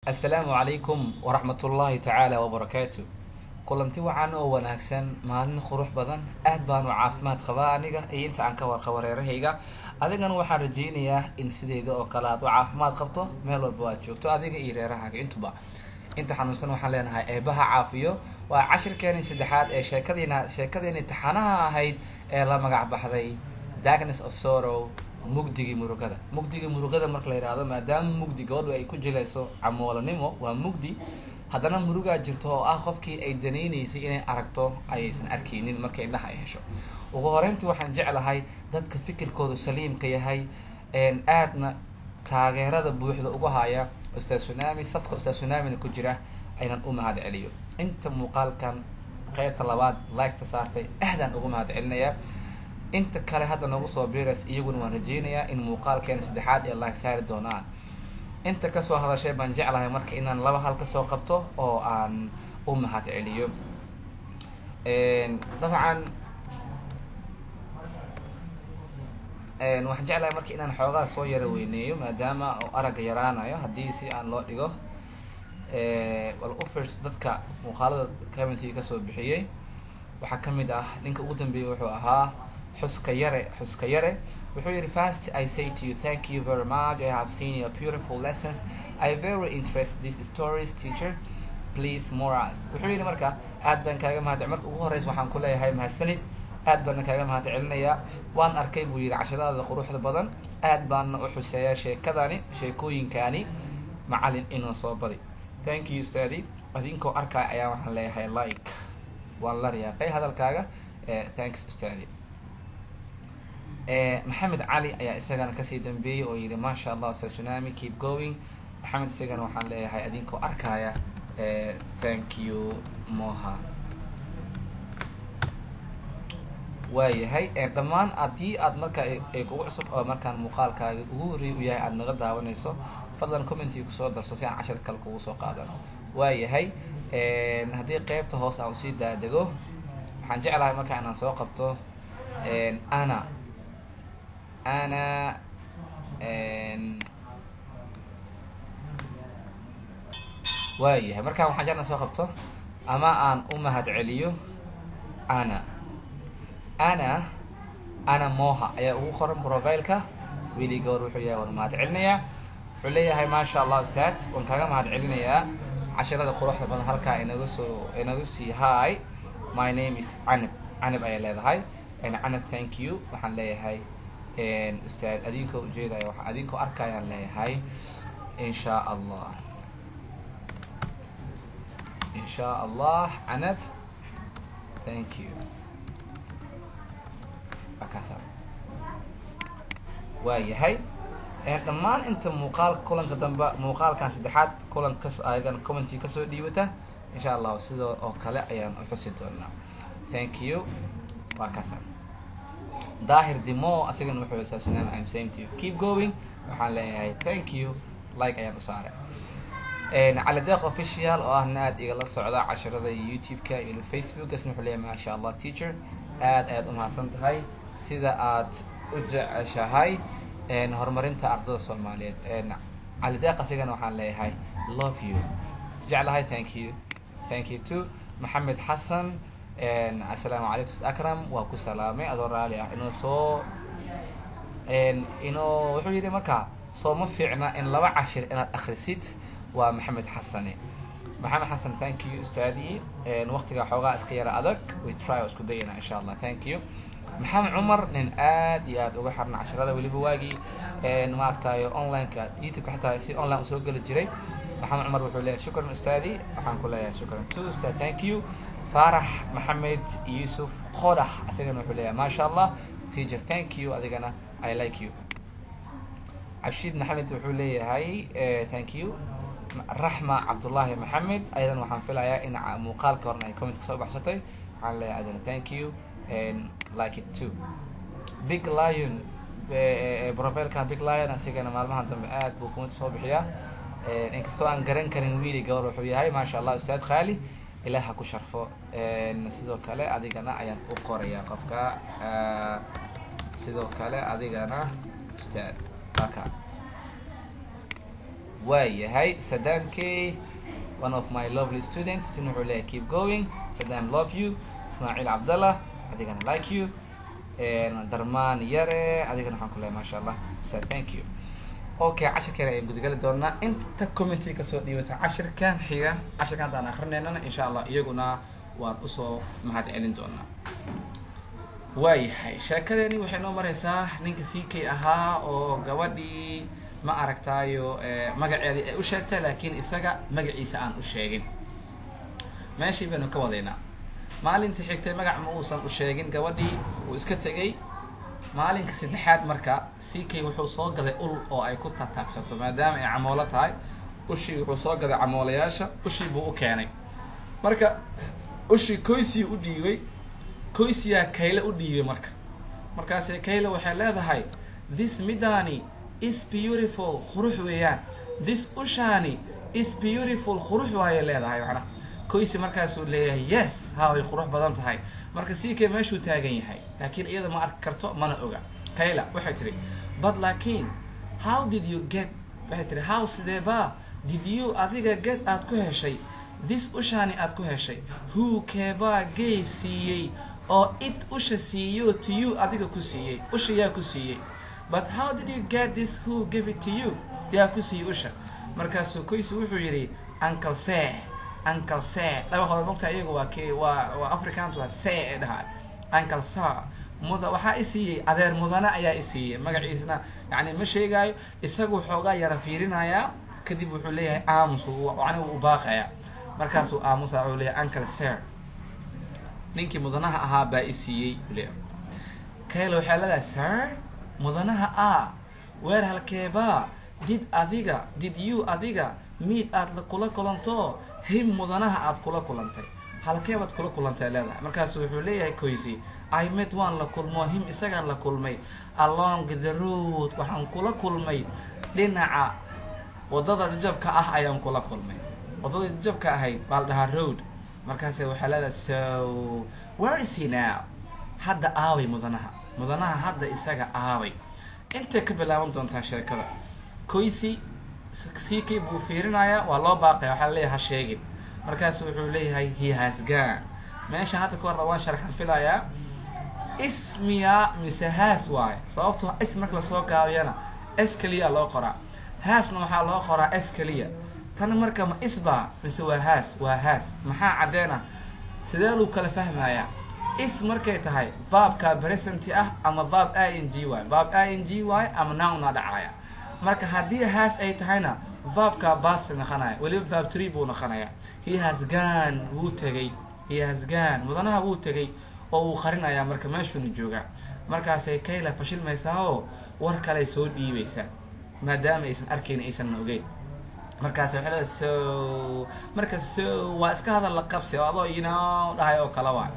assalaamu calaykum waraxmatullaahi tacaala wabarakaatu kulanti wacan oo wanaagsan maalin qurux badan aad baan u caafimaad qabaa aniga iyo inta aan ka warqabo reerahayga adigana waxaan rajaynayaa in sideyda oo kale aad u caafimaad qabto meel walba aad joogto adiga iyo reerahaaga intuba inta xanuunsan waxaan leenahay eebaha caafiyo waa cashirkeeni saddexaad ee sheekadiina sheekadeeni taxanaha ahayd ee la magac baxday darkness of sorrow mugdigii murugada mugdigii murugada marka la yidhaahdo maadaama mugdi gabadhu ay ku jilayso camoolanimo waa mugdi haddana murugaa jirto oo ah qofkii ay danaynaysay inay aragto ayaysan arkaynin marka indhaha ay hesho ugu horeyntii waxaan jeclahay dadka fikirkoodu saliimka yahay aadna taageerada buuxda uga haya ustaad sunami safka ustaad sunamina ku jira aynan u mahad celiyo inta muuqaalkan qeybta labaad liketa saartay aadaan ugu mahad celinayaa inta kale hadda noogu soo biras iyaguna waan rajeynayaa in muuqaalkeena saddexaad ee like saari doonaan inta kasoo hadashay baan jeclahay marka inaan laba hal kasoo qabto oo aan u mahad celiyo dabcan waxaan jeclahay marka inaan xoogaa soo yara weyneeyo maadaama oo aragga yaraanayo haddii si aan loo dhigo wal ufers dadka muuqaalada commentiga kasoo bixiyey waxaa kamid ah ninka ugu dambeeyey wuxuu ahaa xuska yare xuska yare wuxuu yihi fast i say to you thank you very much i have seen your beautiful lessons i very interest these stories teacher please moras wuxuu yihi marka aad baan kaaga mahad marka ugu horeysa waxaan ku leeyahay mahadsanid aad baana kaaga mahad celinayaa waan arkay buu yihi cashadaada quruxda badan aad baana u xuseeyaa sheekadani sheekooyinkani macalin inuu soo badi thank you stadi adinkoo arkaya ayaa waxaan leeyahay like waan la riyaaqay hadalkaaga thanks ustaadi maxamed cali ayaa isagana kasii dambeeyey oo yihi maasha allah ustaad sunami keep going maxamed isagana waxaan leeyahay adinkoo arkaya thank you moha waayahay dhammaan haddii aad marka ay kugu cusub oo markaan muuqaalkaaga ugu horreey u yahay aada naga daawanayso fadlan commentiga kusoo darso si aan cashar kale kugu soo qaadano waayahay haddii qeybta hoos aan usii daadego waxaan jeclahay marka inaan soo qabto ana ana waayahay markaan waxaan jeclaa soo qabto ama aan u mahad celiyo ana ana ana moha ayaa ugu qoran profileka weli gawar wuxuu yahay waan mahad celinayaa wuxuu leeyahay maasha allah ustaad waan kaaga mahad celinayaa cashirada quruxda badan halkaa inaga soo inagu sii hi my name is canab canab ayaa leedahay canab thank you waxaan leeyahay ustaad adinkoo ujeedaya waa adinkoo arkayaan leeyahay insha allah insha allah canab thank you akaasa waayahay dhammaan inta muuqaalka kulanka dambe muuqaalkan saddexaad kulan kas ayagan commenty kasoo dhiibata insha allahu sidoo oo kale ayaan u xusi doonaa thank you waa kaasa daahir dimo asigana wuxuu saasunaam im same to you keep going waxaan leeyahay thank you like ayaan u saaray cali deeq official oo ahna aad igala socda cashirada youtube-ka iyo facebookasna wuxuu leeyahay maasha allah teacher aad ayaad umahadsan tahay sida aad u jeceshahay horumarinta ardada soomaaliyeed cali deeq asigana waxaan leeyahay love you jeclahay thank you thank you too maxamed xasan assalaamu calaykum akram waa ku salaamay adoo raali ah inuu soo inuu wuxuu yidhi markaa soo ma fiicna in laba cashir inaad akrisid waa maxamed xasane maxamed xasan thank you ustaadi waqtiga xoogaa iska yara adag we try isku dayana insha allah thank you maxamed cumar nin aad iyo aad uga xirna cashirada weliba waagii maaragtayo onlineka youtube-ka xataa si online usoo geli jiray maxamed cumar wuxuu leeyahay shukran ustaadi waxaan ku leeyahay shukran to ustaad thank you faarax maxamed yuusuf qodax isagana wuxuu leeyahay maasha allah teacher thank you adigana i like you cabshiid maxamed wuxuu leeyahay thank you raxma cabdullaahi maxamed ayadan waxaan filayaa in muuqaalka horna ay comment kasoo baxsatay waxaan leeyahay adana thank you and like it too big lion profilkan big lion asigana maalmahan dambe aad buu comment soo bixiyaa inkastoo aan garan karin wiili gabar wuxuu yahay maasha allah ustaad khaali ilaah ha ku sharfo sidoo kale adigana ayaan u qorayaa qofka sidoo kale adigana ustaad aka waayahay sadam k one of my lovely students isna wuxuu leeyahay keep going sadam love you ismaaciil cabdallah adigana like you darmaan yare adigana waxaan ku leeyahay maasha allah sa thank you okay cashirkeena ayaan gudagali doonaa inta commenty kasoo dhiibata cashirkan xiga cashirkan haddaan akrinaynana insha allah iyaguna waan usoo mahad celin doonaa waayahay sheekadeeni waxay noo mareysaa ninka c k ahaa oo gabadhii ma aragtaayo magaceedii ay u sheegtay laakiin isaga magaciisa aan u sheegin meeshii baynu ka wadaynaa maalintii xigtay magac ma uusan u sheegin gabadhii uu iska tegay maalinka saddexaad marka c k wuxuu soo gaday ul oo ay ku taataagsato maadaama ay camoolo tahay ushii wuxuu soo gaday camoolayaasha ushii buu u keenay marka ushii koysii u dhiibay koysiyaa kayle u dhiibay marka markaase kayle waxay leedahay this midani is beautiful qurux weeyaan this ushaani is beautiful qurux waayay leedahay macnaha koysi markaasuu leeyahay yes ha way qurux badan tahay marka c k meeshuu taagan yahay laakiin iyada ma arki karto mana oga kayla waxay tihi but laakiin how did you get waxay tihi how sideeba did you adiga get aad ku heshay this ushaani aad ku heshay who keebaa gave siiyey oo it usha siiyo to you adiga ku siiyey usha yaa ku siiyey but how did you get this who gave it to you yaa ku siiyey usha markaasuu koysi wuxuu yidhi uncle se uncle se dhabaxooda mogta iyaga waa k waa waa africant waa se ee dhahaa uncle sa muda waxaa i siiyey adeer mudane ayaa i siiyey magaciisna yani ma sheegaayo isagu xoogaa yara fiirinayaa kadib wuxuu leeyahay aamus aniga u baaqaya markaasuu aamusa wuxuu leeyahay uncle ser ninkii mudanaha ahaa baa i siiyey le kayla waxaa leedahay sir mudanaha a weer halkeebaa did adiga did you adiga miid aad kula kulanto him mudanaha aad kula kulantay halkeebaad kula kulantay leedahay markaasu wuxuu leeyahay koysi i met waan la kulmo him isagaan la kulmay along the road waxaan kula kulmay dhinaca wadada jajabka ah ayaan kula kulmay wadada jajabka ahayd baa la dhahaa road markaase waxaa leedahay so where is he now hadda aaway mudanaha mudanaha hadda isaga aaway intay ka bilaaban doontaa sheekada koysi c k buu fiirinayaa waa loo baaqaya waxaa leeyahay ha sheegin markaasu wuxuu leeyahay he has gone meesha hadda ka horna waan sharxan filayaa ismiya mise haas waaye sababtoo is marka lasoo gaabiyana s keliya loo qoraa haasna waxaa loo qoraa s keliya tan marka ma isbaa mise waa haas waa haas maxaa caddeena sidee luu kala fahmayaa is markay tahay vaabka presenti ah ama vaab i n g waay vaab i n g waay ama nowna dhacaya marka haddii haas ay tahayna vaabka basi noqonaya weliba vaab tree buu noqonaya he has gone wuu tegay he has gone mudanaha wuu tegay oo wuu qarinayaa marka meeshuuna joogaa markaasay kayla fashilmaysaa oo war kaley soo dhiibaysaa maadaama aysan arkayn aysanna ogeyn markaas waxay leedahay so marka so waa iska hadal la qabsi oo adoo inoo dhahay oo kale waa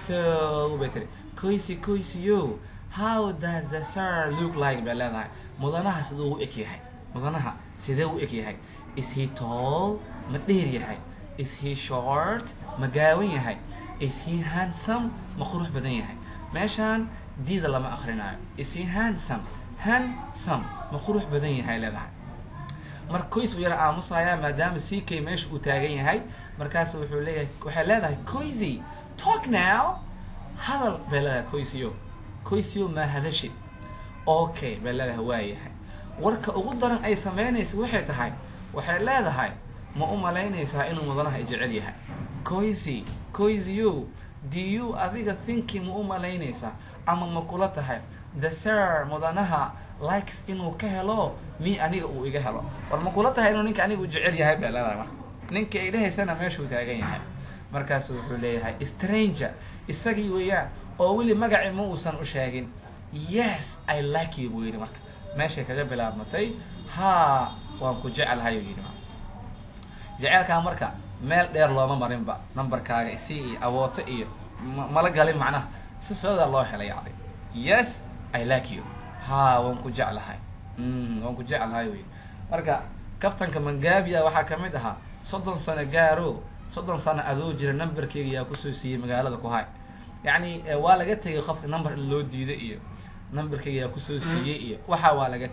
so bay tiri koysi koysiyo how does the sir look like bay leedahay mudanaha siduu u eg yahay mudanaha sidee u eg yahay is he tall ma dheer yahay is he short ma gaawan yahay is he handsome ma qurux badan yahay meeshaan diida lama akrinayo is he handsome handsome ma qurux badan yahay leedahay mar koys uu yara aamusayaa maadaama c k meesha uu taagan yahay markaas wuxuu leeyahay waxay leedahay koysy talk now hadal bay leedahay koysyo koysyo maa hadashid okay bay leedahay waayahay warka ugu daran ay sameynaysa waxay tahay waxay leedahay ma u malaynaysaa inuu mudanaha i jecel yahay koysy koysyo do you adiga thinki ma u malaynaysaa ama ma kula tahay the sir mudanaha likes inuu ka helo mi aniga uu iga helo war ma kula tahay inuu ninka aniga u jecel yahay bay leedahay marka ninka ay dhahaysana meeshuu taagan yahay markaasu wuxuu leeyahay stranger isagii weeyaan oo weli magaci ma uusan u sheegin yes i like you buu yidhi marka meeshay kaga bilaabmatay ha waan ku jecelahay uu yidhi jeceelkaa marka meel dheer looma marinba numberkaaga isi iyo awooto iyo mala galin macnaha si foodaa loo helay yani yes i like you ha waan ku jeclahay waan ku jeclahay wy marka kaftanka mangabia waxaa kamid ahaa soddon sano gaaro soddon sano adoo jira numberkeyga yaa kusoo siiyey magaalada ku hay yacni waa laga tegay qofka number in loo diido iyo numberkeyga yaa kusoo siiyey iyo waxa waa laga tegay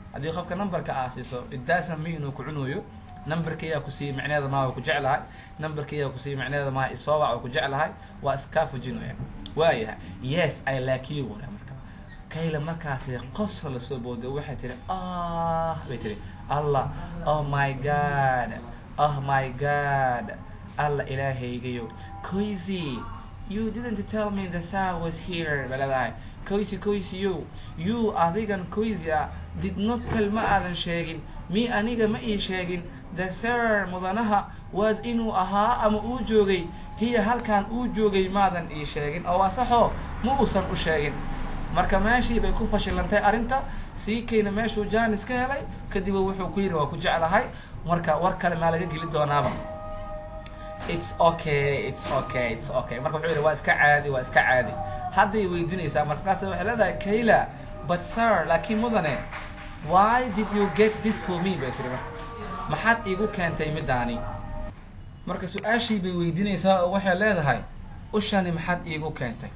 haddii qofka numberka aa siiso idaasan mi inuu ku cunayo numberkaygaa ku siiyey micneheeda maa waa ku jeclahay numberkaygaa ku siiyey micneheeda maa isoobac waa ku jeclahay waa iskaa fujinaya waayahay yes i like you wara marka kayla markaasi qoso lasoo booday waxay tiri ah bay tiri allah oh my god oh my god allah ilaahaygayo coisy you didn't tell me the star was here ba leedahay coisy coisy you you adigan coisy ah did not tell ma aadan sheegin mi aniga ma ii sheegin the sir mudanaha was inuu ahaa ama uu joogay hiya halkan uu joogay maadan ii sheegin oo waa saxoo ma uusan u sheegin marka meeshii bay ku fashilantay arrinta sii kayna meeshuu jaanis ka helay kadiba wuxuu ku yidhi waa ku jeclahay marka war kale maa laga geli doonaaba it's okay it's okay it's okay marka wuxuu yidhi waa iska caadi waa iska caadi hadday weydiinaysaa markaas waxay leedahay kayla but sir laakiin mudane why did you get this for me bay tiri marka maxaad iigu keentay midaani marka su-aashii bay weydiinaysaa oo waxay leedahay ushani maxaad iigu keentay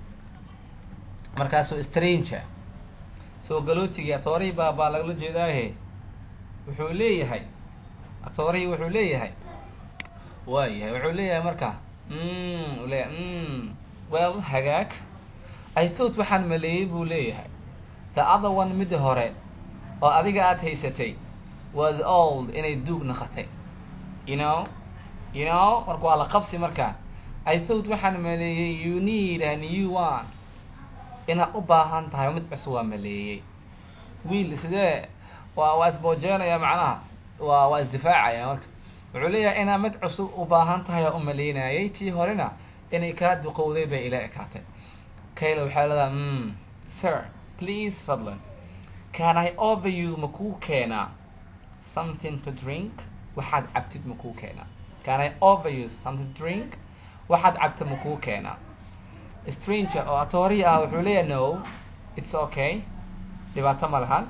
markaasuu stranger soo galootigii atoorihii baa baa lagala jeedaahe wuxuu leeyahay atoorihii wuxuu leeyahay waayahay wuxuu leeyahay marka mm leeyahay mm well hagaag i thought waxaan maleeyey buu leeyahay the other one midda hore oo adiga aada haysatay was old inay duug naqatay you know you know marka waa la qabsi marka i thought waxaan maleeyey you need a new one inaad u baahan tahay mid cusub waa maleeyey wiil sidee waa waa isboojeenaya macnaha waa waa isdifaacaya marka wuxuu leeyahay inaad mid cusub u baahan tahay oo u maleynayay tii horena inay kaa duqowday bay ila ekaatay kayla waxaa leedaha mm sir please fadlan can i over you ma kuu keenaa something to drink waxaad cabtid ma kuu keenaa can i over you something to drink waxaad cabta ma kuu keenaa stranger oo atoorihi ah wuxuu leeyahay no it's okay dhibaato ma lahan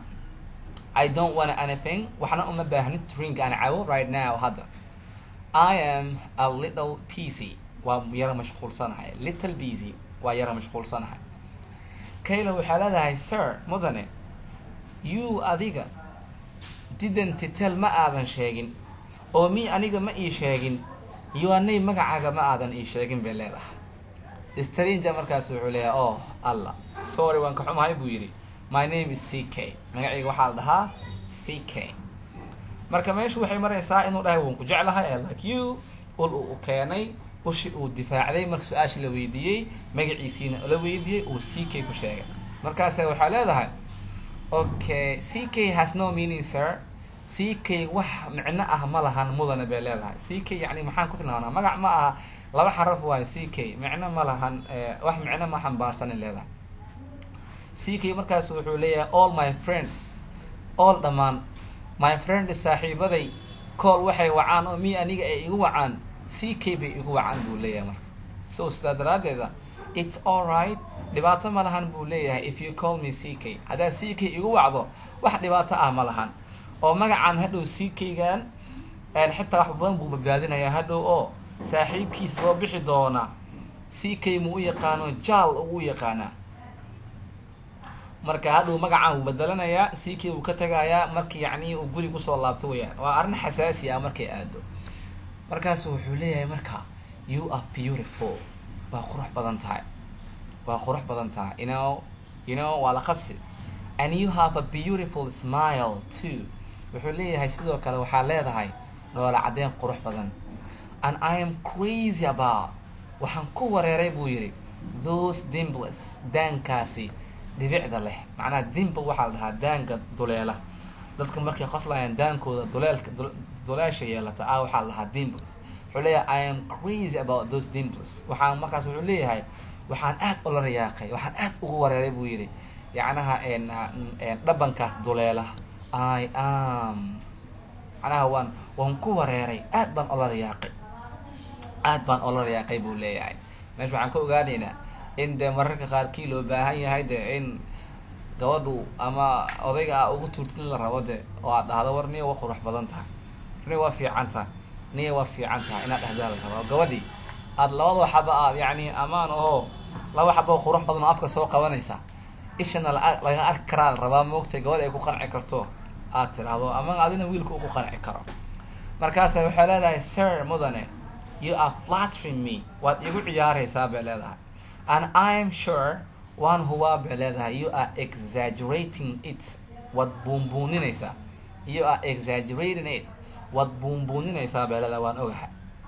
i don't want anything waxna uma baahnid drink aan cabo right now hadda i am a little busy waa yara mashquulsanahay little busy waa yara mashquulsanahay kayla waxaa leedahay sir mudane you adiga didn't tell ma aadan sheegin oo mi aniga ma ii sheegin yoanay magacaaga ma aadan ii sheegin bay leedahay stranger markaas wuxuu leeyahay oh allah sorry waan ka xumahay buu yidhi my name is c k magacayga waxaa la dhahaa c k marka meeshu waxay maraysaa inuu dhahay waan ku jeclahay i like you ul uu keenay ushi uu difaacday marka su-aashii la weydiiyey magaciisiina la weydiiyey uu c k ku sheegay markaasa waxaa leedahay okay c k has no meaning sir c k wax micno ah ma lahan mudane bay leedahay c k yani maxaan ku tilmaanaa magac ma aha laba xaraf waayo c k micno ma lahan wax micno ma xambaarsanin leedahay c k markaas wuxuu leeyahay all my friends all dhammaan my friend saaxiibaday cool waxay wacaan oo mi aniga ay igu wacaan c k bay igu wacaan buu leeyahay marka so sidaa daraaddeeda it's all right dhibaato ma lahan buu leeyahay if you call me c k haddaad c k igu wacdo wax dhibaato ah ma lahan oo magacaan hadhow c k-gan xitaa wax badan buu badbaadinayaa hadhow oo saaxiibkiisa soo bixi doona c k mu u yaqaano jaal ugu yaqaanaa marka hadhow magacaan wuu bedelanayaa c k wuu ka tagayaa marki yacni uu guri kusoo laabto weyaan waa arrin xasaasi ah markay aado markaasu wuxuu leeyahay marka you are beautiful waa qurux badan tahay waa qurux badan tahay you know you know waa la qabsi and you have a beautiful smile too wuxuu leeyahay sidoo kale waxaa leedahay noola caddeyn qurux badan and i am crazy about waxaan ku wareeray buu yidhi those dimples daankaasi dhibicda leh macnaha dimple waxaa la dhahaa daanka duleela dadka markay qoslayaan daankooda duleelka duleesha yeelata ah waxaa la dhahaa dimples wuxuu leeyahay i am crazy about those dimples waxaan markaas wuxuu leeyahay waxaan aad ula rayaaqay waxaan aad ugu wareeray buu yidhi yacnaha dhabankaas duleela i am macnaha waan waan ku wareeray aad baan ola rayaaqay aad baan ola rayaaqay buu leeyahay meesha waxaan ka ogaanaynaa in dee mararka qaarkii loo baahan yahay de in gabadhu ama odayga a ugu tuurtin la rabo de oo aad dhahdo war niya waa qurux badan tahay niya waa fiican tahay niya waa fiican tahay inaad dhahdaa la rabo gabadhii aada labada xaba aad yacni amaan aho laba xaba oo qurux badan oo afka soo qabanaysa ishana la- laga arki karaa la rabaa moogtay gabadh ay ku qanci karto aad tiraahdo ama adina wiilka uu ku qanci karo markaasa waxay leedahay sir mudane you are flattering me waad igu ciyaaraysaa bay leedahay and i am sure waan hubaa bay leedahay you are exaggerating it waad buunbuuninaysaa you are exaggerating it waad buunbuuninaysaa bay leedahay waan ogahay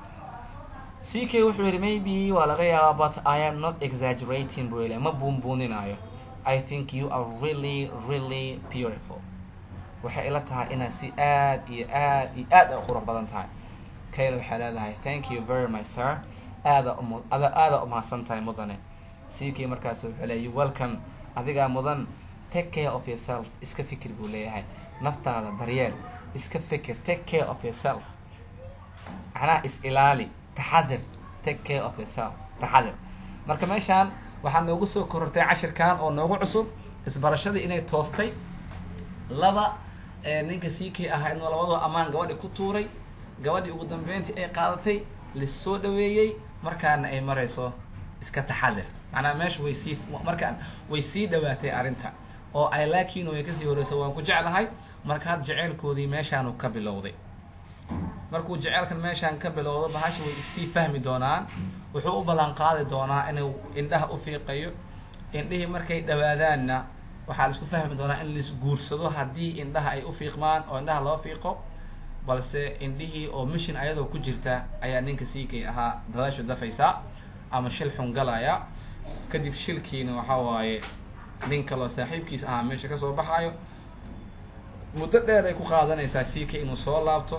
ck wuxuu yidhi maybe waa laga yaabaa but i am not exaggerating buu yidhi ma buunbuuninaayo i think you are really really beautiful waxay ila tahay inaad si aad iyo aad iyo aad ay u qurux badan tahay kayla waxay leedahay thank you very much sir aada umu- ada aada umahadsan tahay mudane ck markaas wuxuu leeyahy welcome adigaa mudan take care of yourself iska fikir buu leeyahay naftaada daryeel iska fikir take care of yourself macnaha is ilaali taxadir take care of yourself taxadir marka meeshaan waxaa noogu soo korortay cashirkan oo noogu cusub isbarashadii inay toostay laba ee ninka ck ahaa inuu labadoo ammaan gabadhi ku tuuray gabadhii ugu dambeyntii ay qaadatay lasoo dhaweeyey markaana ay marayso iska taxadir macnaha meesha way sii markaan way sii dhawaatay arrinta oo ay laakiin way kasii horeysa waan ku jeclahay marka had jeceylkoodii meeshaanu ka bilowday markuu jeceelkan meeshaan ka bilowdo bahasha way isii fahmi doonaan wuxuu u ballan qaadi doonaa inuu indhaha u fiiqayo indhihii markay dhawaadaanna waxaa la isku fahmi doonaa in lais guursado haddii indhaha ay u fiiqmaan oo indhaha loo fiiqo balse indhihii oo mission ayadoo ku jirta ayaa ninka siikay ahaa dadaashu dafaysa ama shil xun galaya kadib shilkiina waxaa waaye nin kaloo saaxiibkiis ahaa meesha kasoo baxayo muddo dheer ay ku qaadanaysaa ck inuu soo laabto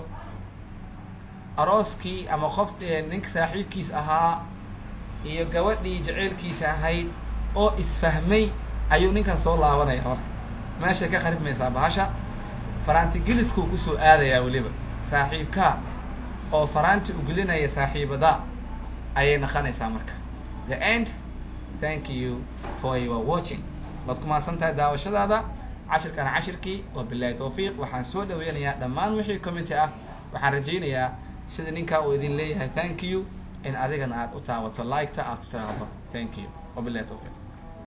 arooskii ama qof ninka saaxiibkiis ahaa iyo gabadhii jaceylkiisa ahayd oo isfahmay ayuu ninkan soo laabanaya marka meeshay ka kharibmaysaa bahasha faraanti geliskuu kusoo aadayaa weliba saaxiibkaa oo faraanti ugelinaya saaxiibada ayay naqanaysaa marka the end thank you for your watching waad ku mahadsan tahay daawashadaada cashirkana cashirkii waa bilahi tawfiiq waxaan soo dhaweynayaa dhammaan wixii commenty ah waxaan rajaynayaa sida ninkaa uu idin leeyahay thank you in adigana aad u taawato like-ta aad ku tiraahdo thank you wabilahi tawfiiq